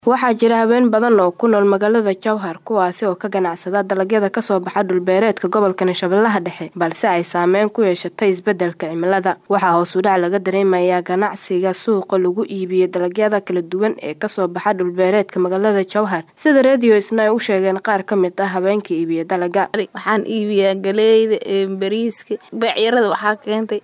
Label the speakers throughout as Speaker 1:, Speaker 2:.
Speaker 1: Waxaa jira haween badan oo ku nool magaalada Jowhar kuwaasi oo ka ganacsada dalagyada ka soo baxa dhul-beereedka gobolka Shabeellaha Dhexe balse ay saameyn ku yeeshatay isbeddelka cimilada. Waxaa hoos u dhac laga dareemayaa ganacsiga suuqa lagu iibiyo dalagyada kala duwan ee ka soo baxa dhul-beereedka magaalada Jowhar, sida Radio Isna ay u sheegeen qaar ka mid ah haweenka iibiya dalagga.
Speaker 2: Waxaan iibiyaa galeyda, bariiska, beecyarada waxaa keentay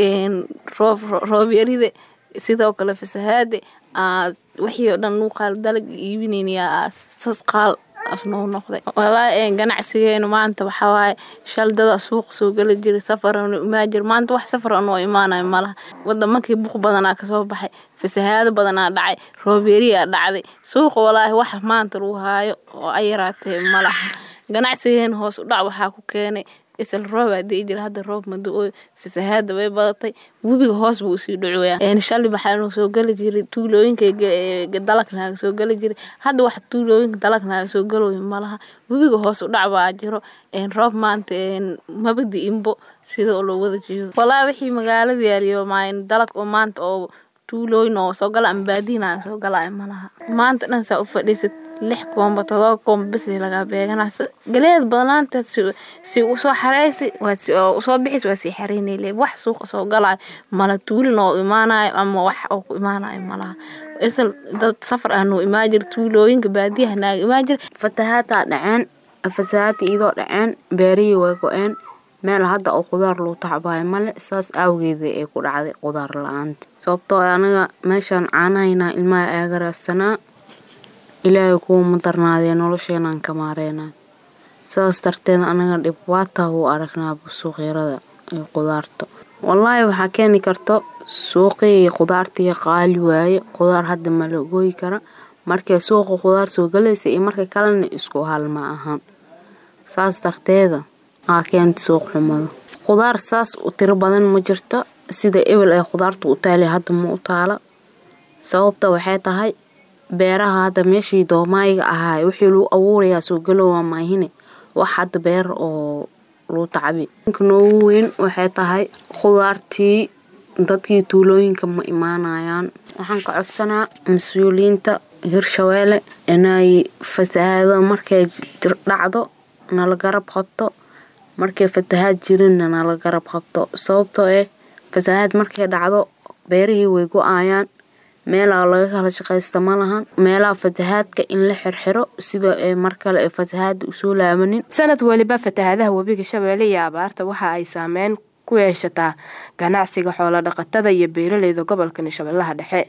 Speaker 2: roob yarida sidoo kale fasahaada wixii oo dhan uu qaal dalag iibinayna sas qaal asnoo noqday walaahi ganacsigeena maanta waxaa waaye shal dada suuq soo gala jiray safar imaa jir maanta wax safar anoo imaanayo malaha wadamankii buuq badanaa kasoo baxay fasahaado badanaa dhacay roob yariyaa dhacday suuqa walaahi wax maanta lagu haayo oo ay yaraatee malaha ganacsigeena hoos u dhac waxaa ku keenay isla roob aa di'i jira hadda roob ma da'ooyo fasahaada way badatay webiga hoos buu usii dhacoyaa shalay waxaa noo soo geli jiray tuulooyinka dalag naaga soo geli jiray hadda wax tuulooyinka dalag naaga soo galooyo malaha webiga hoos u dhac baa jiro roob maanta maba di'inbo sida loo wada jeedo walaahi wixii magaalada yaaliyo dalag oo maanta oo tuulooyin oo soo gala ama baadiya naaga soo galaayo malaha maanta dhan saa u fadhiisad lix koomba todoba koomba bes lagaa beeganaa galeed badnaanta si usoo xareysi usoo bixis waa sii xareynay wax suuqa soo galaayo mala tuulin oo imaanayo ama wax oo ku imaanayo malaha isla dad safar ah noo imaan jira tuulooyinka baadiyaha naaga imaan jira
Speaker 3: fatahaadaa dhaceen fasahaada iyadoo dhaceen beerihii way go-een meel hadda oo qudaar lagu tacbaayo male saas awgeeda ee ku dhacday qudaar la-aanta sababtoo anaga meeshaan caanahaynaa ilmaha aaga raadsanaa ilaahay kuuma darnaadee nolosheenaan ka maareynaa saas darteed anaga dhibaataa u aragnaaba suuqyarada iyo qudaarta wallaahi waxaa keeni karto suuqii qudaartii qaali waaye qudaar hadda ma la gooyi kara markay suuqa qudaar soo galaysa iyo marka kalena isku hal ma ahan saas darteeda aa keenta suuq xumada qudaar saas u tiro badan ma jirto sida ebel ay qudaarta u taala hadda ma u taala sababta waxay tahay beeraha hadda meeshii doomaayiga ahaa wixii lagu abuurayaa soo galowaa maahine wax hadda beer oo lagu tacbi ninka noogu weyn waxay tahay qudaartii dadkii tuulooyinka ma imaanayaan waxaan ka codsanaa mas-uuliyiinta hirshabeelle inay fasahaado markay dhacdo nala garab qabto markay fatahaad jirinna nala garab qabto sababtoo eh fasahaad markay dhacdo beerihii way go-ayaan meelaa laga kala shaqaysta ma lahan meelaha fatahaadka in la xirxiro sida ee mar kale ee fatahaada usoo laabanin
Speaker 1: sanad weliba fatahaadaha webiga shabeelle iyo abaarta waxa ay saameyn ku yeeshataa ganacsiga xoolo dhaqatada iyo beeraleyda gobolkan shabeellaha dhexe